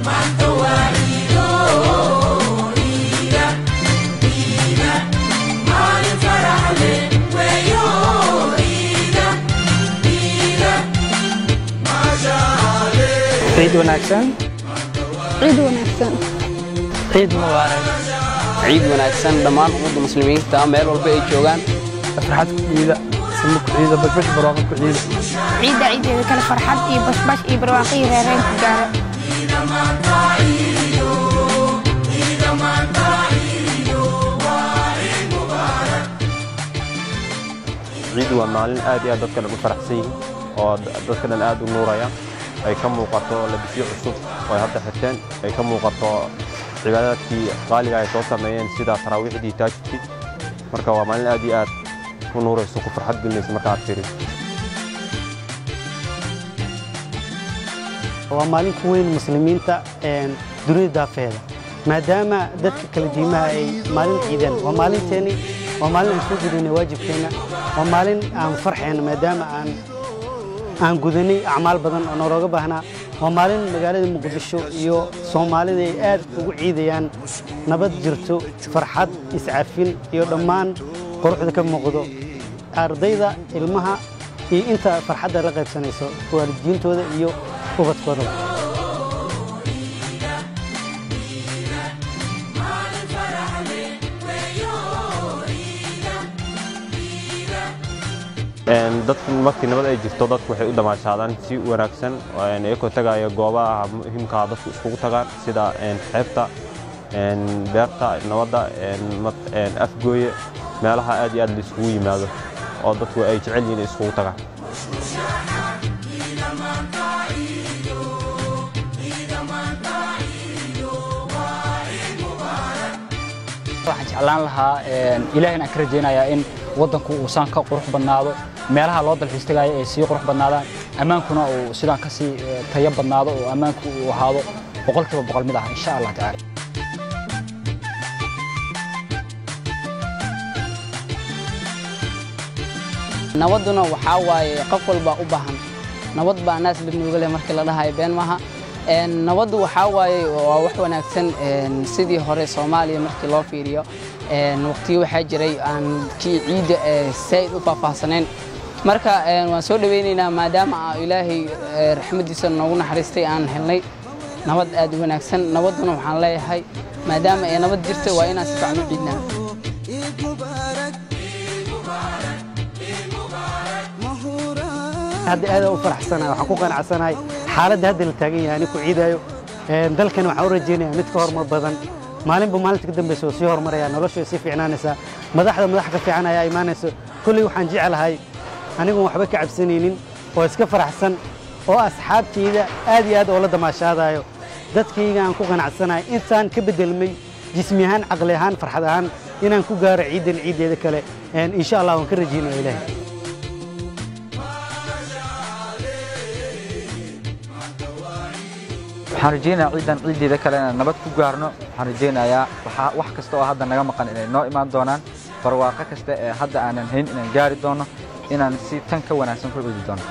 ciid wanaagsan ciid wanaagsan ciid mubaarak ciid wanaagsan dhammaan ummadda muslimiinta meel walba ay joogaan farxad ku ciida sama ku ciida bashbash barwaaqo ku ciida ciidda ciideeda kale farxad iyo bashbash iyo barwaaqo iyo reereen ku gaara ciid waa maalin aad iyo aad dadka dhan u faraxsan yihiin oo dadka dhan aad u nuuraya ay ka muuqato labisyo cusub oo ay hadda xirteen ay ka muuqato cibaadaadkii qaaliga ay soo sameeyeen sida taraawiixdii taajidkii marka waa maalin aad iyo aad u nuurayso ku farxad gelinaysa marka aad fiiriso waa maalin ku weyn muslimiinta dunida daafeeda maadaama dadka kala diimaha ay maalin ciideen waa maalinteeni waa maalin aan soo gudana waajibkeenna waa maalin aan farxayna maadaama aan aan gudanay acmaal badan oo noolooga baahnaa waa maalin magaalada muqdisho iyo soomaalida ay aad ugu ciidayaan nabad jirto farxad iscafin iyo dhammaan quruxda ka muuqdo ardayda ilmaha iyo inta farxadda la qaybsanayso waalidiintooda iyo ubadkoodaba dadku markii nabad ay jirto dadku waxay u damaashaadaan si wanaagsan iyagoo tagaaya goobaha muhiimkaa dadku iskugu tagaan sida xeebta beerta nabadda afgooye meelaha aad iyo aad la iskugu yimaado oo dadku ay jecel yihiin inay iskugu tagaan waxaan jeclaan lahaa ilaahina ka rajaynayaa in waddanku uu saan ka qurux badnaado meelaha loo dalxiis tagaayo ay sii qurux badnaadaan ammaankuna uu sidaan ka sii tayo badnaado oo ammaanku uu ahaado boqolkiiba boqol mid ah insha allah tacaala nabadduna waxaa waaye qof walbaa u baahan nabad baa naas libnuuga leh markii la dhahayo been maaha nabaddu waxaa waaye waa wax wanaagsan sidii hore soomaaliya markii loo fiiriyo waqtiyo waxaa jiray aan kii ciidda saa'id u faahfaahsanayn marka waan soo dhowaynaynaa maadaama ilaahay raxmaddiisa noogu naxariistay aan helnay nabad aad u wanaagsan nabadduna waxaan leeyahay maadaama ay nabad jirto waa inaan si fiican u ciidnaa hadda aad u faraxsanahay waxaan ku qanacsanahay xaaladda hadda la taagan yahay anigu ciidayo dalkan waxaan u rajaynayaa mid ka horumar badan maalinba maalinta ka dambaysa oo sii horumaraya noloshu way sii fiicnaanaysaa madaxda madax ka fiican ayaa imaanayso kolley waxaan jecelahay anigun waxba ka cabsanaynin oo iska faraxsan oo asxaabtayda aad iyo aad oo la damaashaadayo dadkayga aan ku qanacsanahay intaan ka beddelmay jismi ahaan caqli ahaan farxad ahaan inaan ku gaaro ciiddan ciiddeeda kale insha allah waan ka rajaynaya ilaahay waxaan rajaynayaa ciidan ciiddeeda kale inaan nabad ku gaarno waxaan rajaynayaa wax kasta oo hadda naga maqan inay noo imaan doonaan barwaaqo kasta ee hadda aanan hayn inaan gaari doono inaan si tan ka wanaagsan ku ciidi doono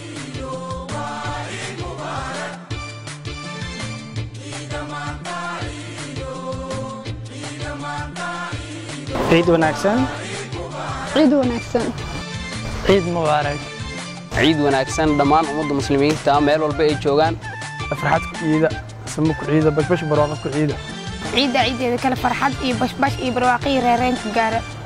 ciid wanaagsan ciid wanaagsan ciid mubaarak ciid wanaagsan dhammaan ummadda muslimiinta meel walba ay joogaan farxad ku ciida sama ku ciida bashbash barwaaqo ku ciida ciidda ciideeda kale farxad iyo bashbash iyo barwaaqo iyo reereen ku gaara